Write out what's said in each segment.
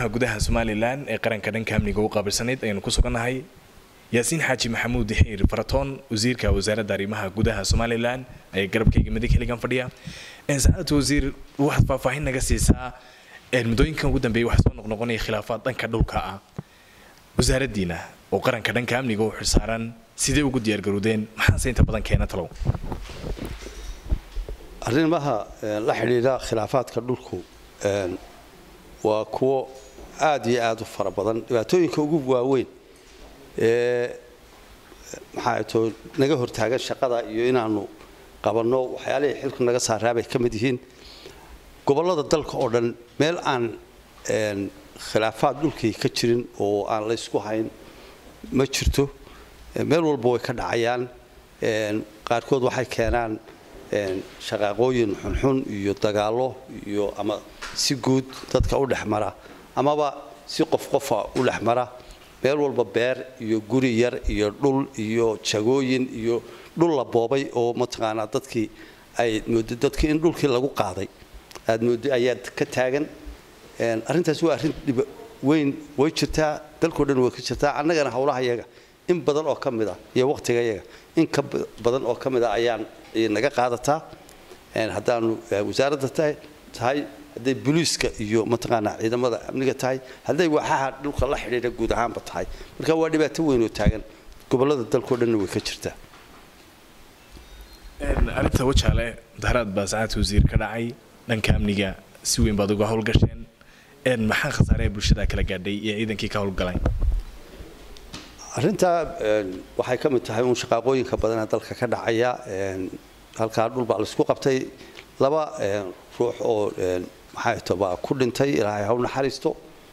arrimaha gudaha somalilan ee qaranka dhanka amniga u qaabilsanayd ayaynu ku sugannahay yaasiin xaaji maxamuud xiir faratoon wasiirka wasaaradda arrimaha gudaha somalilan ayaa garabkayga midig xilligan fadhiya saacadda wasiir waxaad faahfaahin naga siisaa muddooyinkan ugu dambeeyay waxaa soo noqnoqonaya khilaafaad dhanka dhulka ah wasaaraddiina oo qaranka dhanka amniga u xilsaaran sidee ugu diyaargarowdeen maxaase inta badan keena talow arrimaha la xidhiidha khilaafaadka dhulku waa kuwo aada iyo aada u fara badan dhibaatooyinka ugu waaweyn ee maxaa to naga hortaagan shaqada iyo inaanu qabanno waxyaalihii xilku naga saaraabay ka mid yihiin gobollada dalka oo dhan meel aan khilaafaad dhulkii ka jirin oo aan laysku hayn ma jirto meel walba way ka dhacayaan qaarkood waxay keenaan shaqaaqooyin xunxun iyo dagaallo iyo ama si guud dadka u dhex mara amaba si qof qofa u dhex mara meel walba beer iyo guri yar iyo dhul iyo jagooyin iyo dhul la boobay oo mataqaanaa dadkii ay moodo dadkii in dhulkii lagu qaaday aad moodo ayaa ka taagan arrintaas waa arrin dhib weyn way jirtaa dalkao dhan way ka jirtaa annagana howlaha yaga in badan oo ka mid ah iyo wakhtiga yaga in ka badan oo ka mid ah ayaan naga qaadataa haddaanu wasaaradda tahay hadday booliiska iyo mataqaanaa ciidamada amniga tahay hadday waaxaha dhulka la xidhiidha guud ahaanba tahay marka waa dhibaato weyn oo taagan gobollada dalkao dhanna way ka jirtaa arrinta wajaale mudaharaad baa saacadka wasiir ka dhacay dhanka amniga si weyn baad uga howlgasheen maxaa khasaaree bulshada kala gaadhay iyo ciidankii ka howlgalay arrintaa waxay ka mid tahay uun shaqaaqooyinka badanee dalka ka dhacaya halkaa dhul baa laisku qabtay laba ruux oo maxay baa ku dhintay ilaahay ha u naxariisto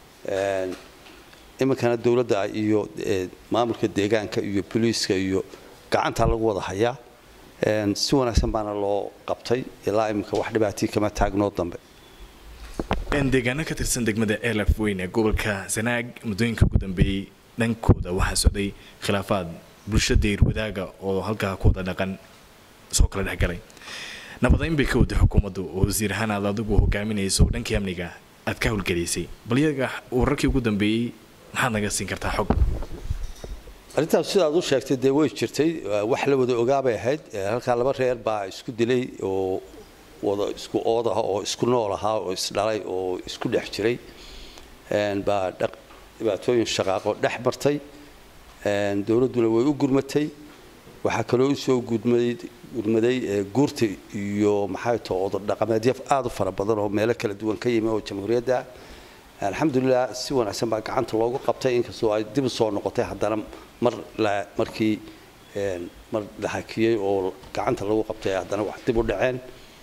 iminkana dowladda iyo maamulka deegaanka iyo boliiska iyo gacanta lagu wada hayaa si wanaagsan baana loo qabtay ilaa iminka wax dhibaatii kama taagnoo dambe deegaano ka tirsan degmada elaf weyn ee gobolka sanaag muddooyinka ugu dambeeyey dhankooda waxaa socday khilaafaad bulsha deyr wadaaga oo halkaa ku wada dhaqan soo kala dhexgalay nabadayn bay ka waday xukuumaddu oo wasiir ahaan aad adigu hogaaminayso dhankii amniga aad ka howlgelaysay bal iyaga wararkii ugu dambeeyey maxaad naga siin kartaa xog arrintaas sidaad u sheegtay dee way jirtay wax la wada ogaabay ahayd halkaa laba reer baa isku dilay oo wada isku ood ah oo isku nool ahaa oo isdhalay oo isku dhex jiray baa dhibaatooyin shaqaaqo dhex martay dowladduna way u gurmatay waxaa kaloo usoo gurmaday guurta iyo maxay too odo dhaqameedyo aada u fara badan oo meelo kala duwan ka yimi oo jamhuuriyadda alxamdulilah si wanaagsan baa gacanta loogu qabtay inkastoo ay dib u soo noqotay haddana mar markii mar la hakiyey oo gacanta lagu qabtay haddana wax dib u dhaceen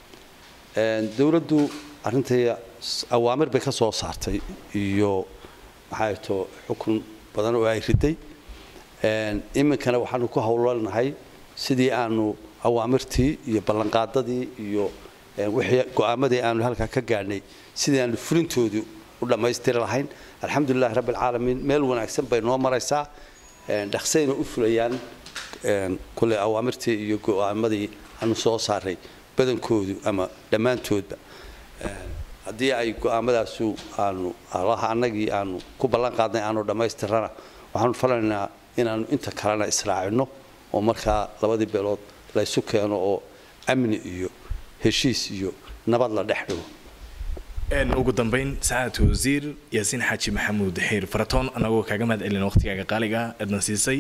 dowladdu arrintai awaamir bay ka soo saartay iyo maxay too xukun badan oo ay riday iminkana waxaanu ku howlanahay sidii aanu awaamirtii iyo ballanqaadadii iyo wixii go-aamadii aanu halkaa ka gaadhnay sidii aanu fulintoodu u dhammaystiri lahayn alxamdulilahi rabbi alcaalamiin meel wanaagsan bay noo maraysaa dhaqsayna u fulayaan kule awaamirtii iyo go-aamadii aanu soo saaray badankoodu ama dhammaantoodba haddii ay go-aamadaasu aanu allaha annagii aanu ku ballan qaadnay aanu dhammaystirana waxaanu falanaynaa inaanu inta kalena israacino oo markaa labadii beelood laysu keeno oo amni iyo heshiis iyo nabad la dhex dhigo ugu dambeyn sacaadka wasiir yaasiin xaaji maxamuud xiir faratoon anagoo kaaga mahad celina waqtigaaga qaaliga eedna siisay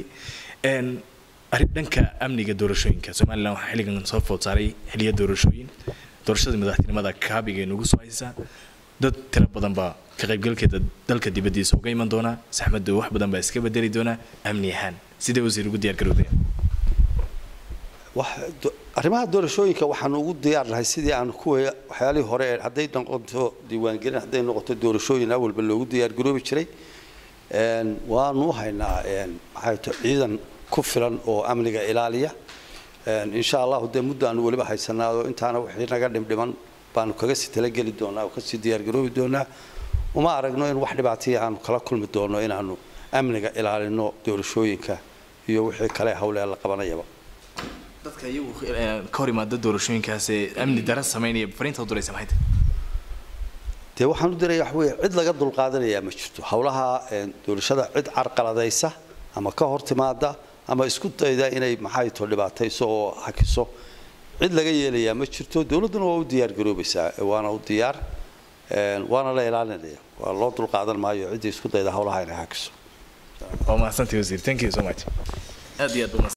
dhanka amniga doorashooyinka somalilan waxaa xilligan soo food saaray xiliya doorashooyin doorashada madaxtinimada kaabiga nagu soo haysa dad tiro badan baa ka qaybgalkeeda dalka dibadiisa uga iman doona saxmaddu wax badan baa iska bedeli doona amni ahaan sidee wasiir ugu diyaar garowday arrimaha doorashooyinka waxaanu ugu diyaarnahay sidii aanu kuwa waxyaalihii hore hadday noqoto diiwaangelin hadday noqoto doorashooyin awalba loogu diyaargaroobi jiray waanu u haynaa maxay to ciidan ku filan oo amniga ilaaliya insha allahu dee muddo aanu weliba haysanaado intaana wixii naga dhimdhiman baanu kaga sii talageli doonaa oo kasii diyaargaroobi doonaa uma aragno in wax dhibaataya aanu kala kulmi doono inaanu amniga ilaalino doorashooyinka iyo wixii kale hawlee la qabanayaba dadka iyagu ka hor imaada doorashooyinkaas ee amni dara sameynaya fariinta u diraysa maxay tahay dee waxaan u diraya wax weeye cid laga dulqaadanayaa ma jirto howlaha doorashada cid carqaladaysa ama ka hor timaada ama isku dayda inay maxay to dhibaatayso oo hakiso cid laga yeelayaa ma jirto dowladduna waa u diyaar garoobaysaa waana u diyaar waana la ilaalinaya waa loo dulqaadan maayo ciddii isku dayda howlaha inay hakiso waa mahadsantii wasiir thank you so much aad iyo aad